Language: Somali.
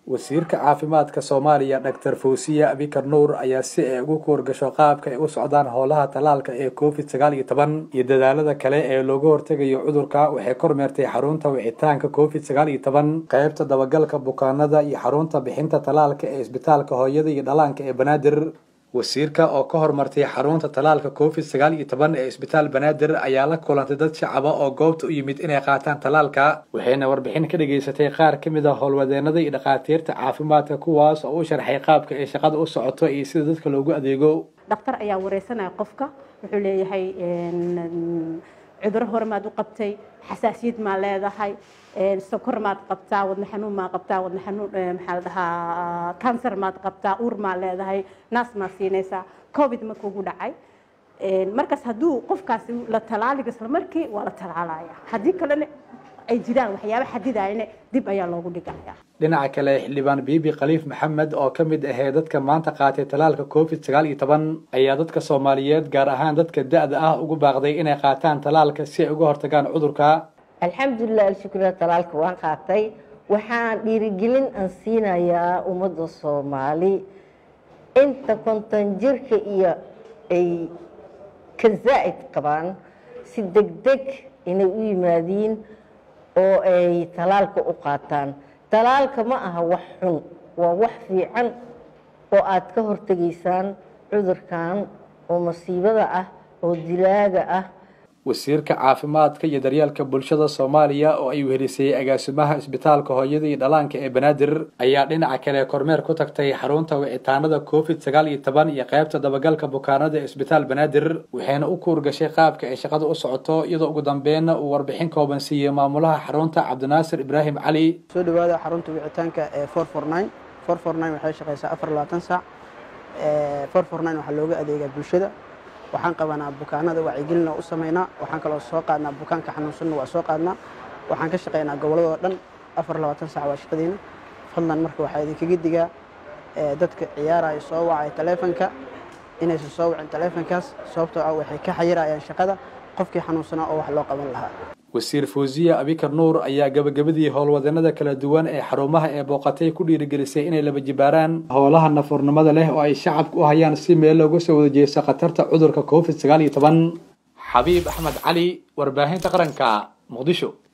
wasiirka caafimaadka soomaaliya doctor fawsiya abikar nuur ayaa si ay ugu koorgasho qaabka ay u socdaan howlaha tallaalka ee covid sagaal iyo toban iyo dadaalada kale ee looga hortegayo cudurka waxay kormeertay xarunta wicitaanka covid sagaal iyo toban qeybta dabagalka bukaanada iyo xarunta bixinta tallaalka ee isbitaalka hooyada iyo dhalaanka ee banaadir wasiirka oo ka hormartay xarunta tallaalka covid sagaal iyo toban ee isbitaal banaadir ayaa la kulantay dad shacaba oo goobta u yimid inay qaataan tallaalka waxayna warbixin ka dhageysatay qaar ka mid a howlwadeenada iyo dhakhaatiirta caafimaadka kuwaas oo u sharxay qaabka ay shaqada u socoto iyo sida dadka loogu adeego dhakhtar ayaa wareysanaya qofka wuxuu leeyahay cuduro hore maad u qabtay xasaasiyad maa leedahay sokor maad qabtaa wadna xanuun maa qabtaa wadna xanuun maxaa la dhahaa cancer maad qabtaa uur maa leedahay naas maa siinaysaa covid ma kugu dhacay markaas hadduu qofkaasi la talaaliga isla markii waa la talaalaya haddii kalena ay jiraan waxyaaba xadidayana dib ayaa loogu dhigaya dhinaca kale xildhibaan biibi khaliif maxamed oo ka mid ahee dadka maanta qaatay tallaalka covid sagaal iyo toban ayaa dadka soomaaliyeed gaar ahaan dadka da-da ah ugu baaqday inay qaataan tallaalka si ay uga hortagaan cudurka alxamdulilah alshukra talaalka waan qaatay waxaan dhiirigelin aan siinayaa ummadda soomaali inta konton jirka iyo ay ka zaa'id qabaan si deg deg inay u yimaadiin oo ay talaalka u qaataan talaalka ma aha wax xun waa wax fiican oo aad ka hortegaysaan cudurkan oo masiibada ah oo dilaaga ah wasiirka caafimaadka iyo daryeelka bulshada soomaaliya oo ay wehelisay agaasimaha isbitaalka hooyada iyo dhalaanka ee banaadir ayaa dhinaca kale kormeer ku tagtay xarunta wicitaanada covid sagaal iyo toban iyo qaybta dabagalka bukaanada ee isbitaal banaadir waxayna u kuurgashay qaabka ay shaqada u socoto iyadoo ugu dambeynna uu warbixin kooban siiyey maamulaha xarunta cabdinaasir ibraahim cali soo dhawaada xarunta wicitaanka ee four four nine four four nine waxay shaqeysaa afar labaatan saac four four nine waxaa looga adeegaa bulshada waxaan qabanaa bukaanada wacyigelina u sameynaa waxaan kaloo soo qaadnaa bukaanka xanuunsanna waa soo qaadnaa waxaan ka shaqeynaa gobolladoo dhan afar labaatan sac waa shaqadiina fadlan marka waxaa idinkaga digaa dadka ciyaaraya soo wacaya taleefonka inaysan soo wicin taleefonkaas sababtoo ah waxay ka xayirayaan shaqada qofkii xanuunsanaa oo wax loo qaban lahaa wasiir fawsiya abikar nuur ayaa gabagabadii howlwadeenada kala duwan ee xarumaha ee booqatay ku dhiirigelisay inay laba jibaaraan howlaha nafurnimada leh oo ay shacabka u hayaan si meel looga soo wada jeesto khatarta cudurka covid sagaal iyo toban xabiib axmed cali warbaahinta qaranka muqdisho